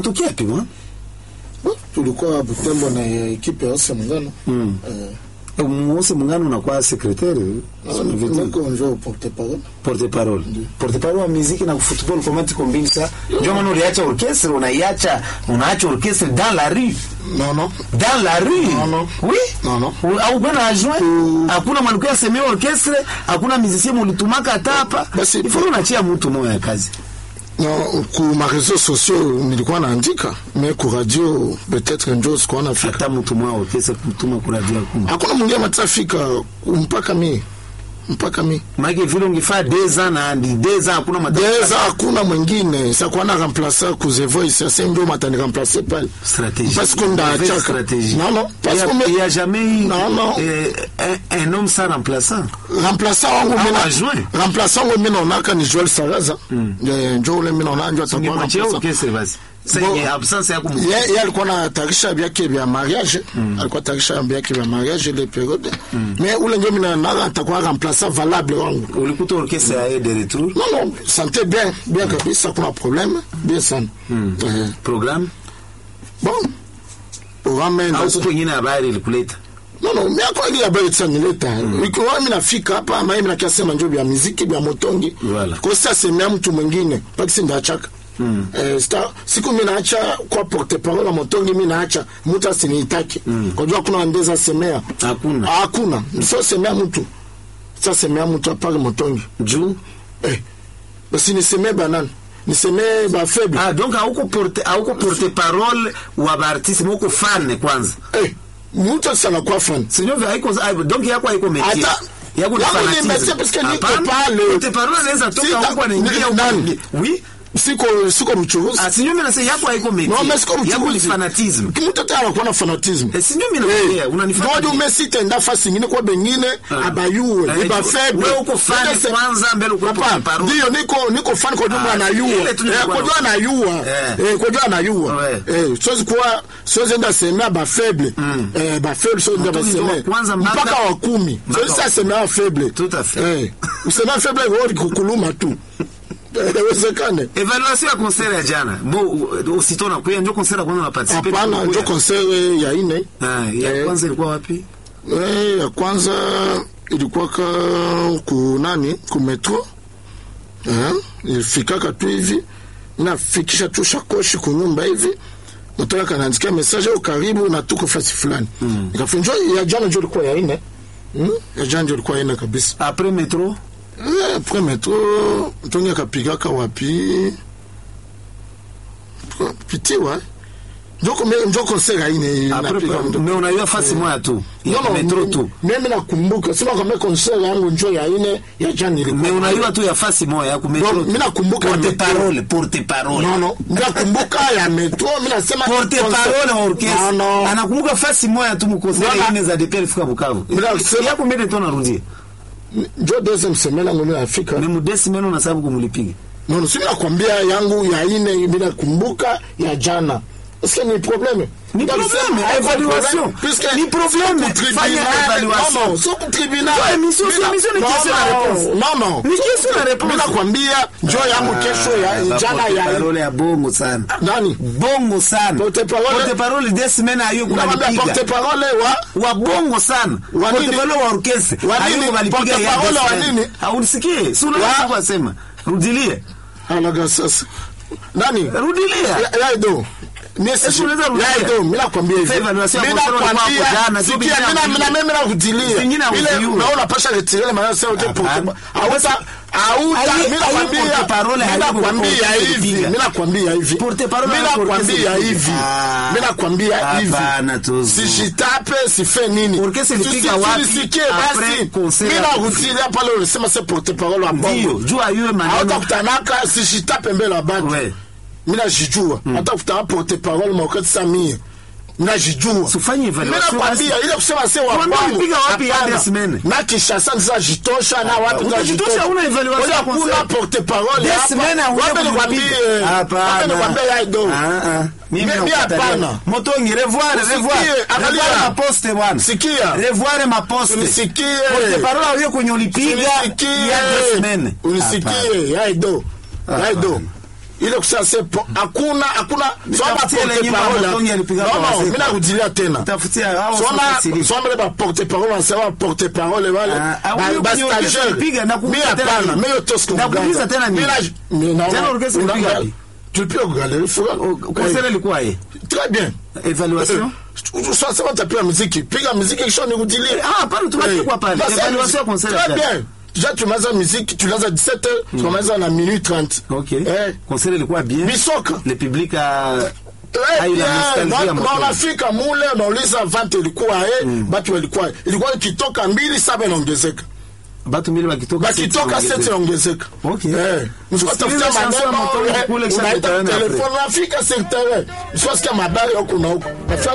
Unatokea wapi bwana? Oh, tulikuwa Butembo na ekipe ya Ose Muungano Mm. eh, Mwose Mungano unakuwa secrétaire niko njo porte parole porte parole porte parole wa muziki na football comment kombinsa ndio maana uliacha orchestre unaiacha unaacha orchestre dans la rue non non dans la rue Non, non. oui Non, non. U- au bwana adjoint hakuna mwanamke asemea orchestre hakuna musicien mulitumaka hata hapa Basi- ifo unachia mtu moyo ya kazi non ku ma réseaux sociaux nilikuwa naandika mais ku radio peut-être njo sikuwa nafika hata mtu moyo wa orchestre kutuma kwa radio hakuna hakuna mwingine matafika mpaka mi mpaka mi maana vile ungefaa 2 ans na 2 ans hakuna matatizo deza hakuna mwingine sakuwa na remplacer ku The Voice ase ndio matani remplacer pale stratégie Parce qu'on a Mauvaise Tchaka. stratégie Non, non, parce il y a, qu'on met- il y a jamais eu Non, non. euh, un, un homme sans remplaçant remplaçant wangu Ah, mina adjoint. remplaçant wangu mina onaka ni Joel Saraza Eh, njo ule mina ona njo atakuwa ungemwachia remplaçant orchestre basi sasa Bon. yenye absence yako mu- ye ye alikuwa na tarisha vyake vya mariage alikuwa tarisha vyake vya mariage ile periode mais ule njo mina naga atakuwa remplaçant valable wangu ulikuta orchestre ya de retour non non santé bien bien kabisa kuna problème bien sana Eh, programme bon programme au ndio kuko ingine habari ilikuleta non non mais akwa ile habari tsa nileta ikiwa mimi nafika hapa ama mimi nakiasema njo vya muziki vya motongi Voilà. kwa sasa semea mtu mwingine pakisi ndachaka Mm. Eh, sta, siku mi naacha kwa porte parole motongi mi naacha mtu asiniitaki mm. kwa jua kuna ndeza semea Hakuna. hakuna so semea mtu sa semea mtu apare motongi juu eh, basi nisemee banani nisemee bafaible ah donc hauko porte hauko porte parole wa baartiste moko fan kwanza eh, mtu sana kwa fan sio vya haiko ah, donc yako haiko métier Hata- yako ni Yangu ni fanatisme métier parce que niko Hapana, pale. porte parole anaweza toka Sita- huko anaingia ni- huko nani? anaingia. oui siko siko mchuruzi ah sio mimi nasema yako haiko métier Non, mais siko yako ni mchuruzi. fanatisme mtu ata anakuwa na fanatisme Eh, si ndio mimi naongea, unanifanya ngoja nini? umesitenda fasi ingine kwa bengine abayuwe Eh, iba faible wewe uko fan Ndio se- kwanza, mbele uko Papa, porte parole. ndio niko niko fan kwa jumla Ah, anayua ile tu nilikuwa eh kwa jumla na- anayua Eh. eh kwa jumla anayua Ouais. eh siwezi kuwa siwezi enda semea ba faible eh ba faible siwezi enda Mtu ndio wa basemea kwanza mpaka- mpaka wa kumi Mpaka siwezi wa- sasa semea faible Tout à fait. eh usemea faible wewe kukuluma tu Eh, Inawezekane. evaluation ya concert ya jana bo usito na kuya ndio concert ya kwanza na participer Hapana, njo concert ya ine ah ya Eh. kwanza ilikuwa wapi Eh, ya kwanza ilikuwa ka ku nani ku metro eh, ilifikaka tu hivi nafikisha tu shakoshi kunyumba hivi mtoka kanaandikia message au karibu na tuko fasi fulani mm. Nikafunjwa ya jana ndio ilikuwa ya ine mm? ya jana ndio ilikuwa ya ine kabisa après metro eh, après metro mtongi akapigaka wapi pitiwa njoko njoko concert ya ine après inapiga mais unajua fasi moja tu ya No, no, metro mimi- tu mimi nakumbuka sema kama concert yangu njo ya ine ya jana ilikuwa mais unajua tu ya fasi moja ya ku metro Bon, tu. mimi nakumbuka porte ya metro. parole porte parole no no mimi nakumbuka ya metro mimi nasema porte concert- parole wa no orchestre no anakumbuka fasi moja tu mkosera Voilà. ine za DPR fika Bukavu Mimi nasema- yako mbele tu narudia njo deuxième semaine yangu ni Afrika mais mudesi meno na sababu kumulipiga no no simi nakwambia yangu ya ine mimi nakumbuka ya jana Est-ce que ni problème Ni problème, évaluation. Ni problème, fanya évaluation. Non, non, sio ku tribunal. Ouais, émission, Mimi na- émission ni non, question na non, réponse. Non, non. Ni question na réponse. Mimi nakwambia njo yangu kesho ya jana ya parole ya bongo sana nani? bongo sana Porte parole- porte parole des semaines ayo Nakwambia porte kunalipiga parole wa wa bongo sana Wa porte nini? parole wa orchestre Wa ayo nini? kunalipiga Porte ya parole des wa semaines. nini? haunisikie si Wa- unaweza kusema rudilie alaga sasa nani rudilia Ya- yaido Esi unaweza rudia. yaido mimi nakwambia hivi Sasa evaluation ya mimi concert walikuwa hapo nakwambia jana, sio sikia vingine mimi na- mimi na- mimi nakudilia Vingine ile haujui. naona pasha retirer maana sasa wote Hapana. porte hauta hauta Ayi- mimi ayi nakwambia porte parole mimi haiku nakwambia porte hivi kupiga. mimi nakwambia hivi Porte parole mimi haiku nakwambia orchestre hivi kupiga. mimi nakwambia Hapana, hivi tuzu. sijitape sife nini Orchestre ilipiga Tusi- wapi tulisikie après basi concert mimi ya- nakutilia pale ulisema c'est porte parole wa ndio bongo juu ayue maneno hautakutanaka sishitape mbele ya batu Ouais. mi najijua hata kutana porte parole maokati sa mie mi najijua Sufanye mi evaluation nakwambia ile kusema se wa Tuambie kwangu ulipiga wapi hapana. ya Desmene? na kishasa nizajitosha na wapi utajitosha, nizajitosha. huna evaluation Ngoja ya kuna concert. porte parole hapa. Desmene hauja Wape nikwambie, kumlipiga. wape Hapana. nikwambie yaido Ah, ah. Mimi Mi- mi nakukatalia. hapana. Motongi revoir Usikie, revoir angalia. revoir ma poste bwana Sikia. revoir ma poste Unisikie. porte parole hiyo kwenye ulipiga Unisikie. ya Desmene unisikie yaido yaido ile kusema se po- hakuna hakuna soma Nitafutie ile porte nyimbo ya parole Motongi alipiga kwa non non wazee. mimi narudilia tena Tafutia hao soma sote siri. soma ile ba porte parole wanasema porte parole wale Ah, ah, ba- huyu ba kwenye orchestra stagiaire. alipiga, na kuuliza Mimi tena hapana nini? mimi yote siku Na kuuliza tena nini? Tena orchestra ilipiga wapi? tulipiga kwa galerie fura Concert ilikuwa ye. très bien Evaluation. sasa tapiga muziki piga muziki kisha nirudilie Ah, pale tunapigwa pale. Basi, Evaluation ya concert très ya bien déjà tunaanza muziki tunaanza 17h tunaanza na minute 30 Ok. eh Concert ilikuwa bien. bisoka Le public a Eh, Ah, ila bien, nostalgia na- ya na Motongi. unafika mule unauliza vante ilikuwa eh, batu walikuwa ilikuwa ikitoka mbili saba inaongezeka batu mbili bakitoka bakitoka seti seti inaongezeka Okay. Eh, msipatafutia Tusikilize chanson ya maneno Motongi eh, kule kisha unaita tutaona telefone unafika sektere msiwasikia mabari huku na huku nafika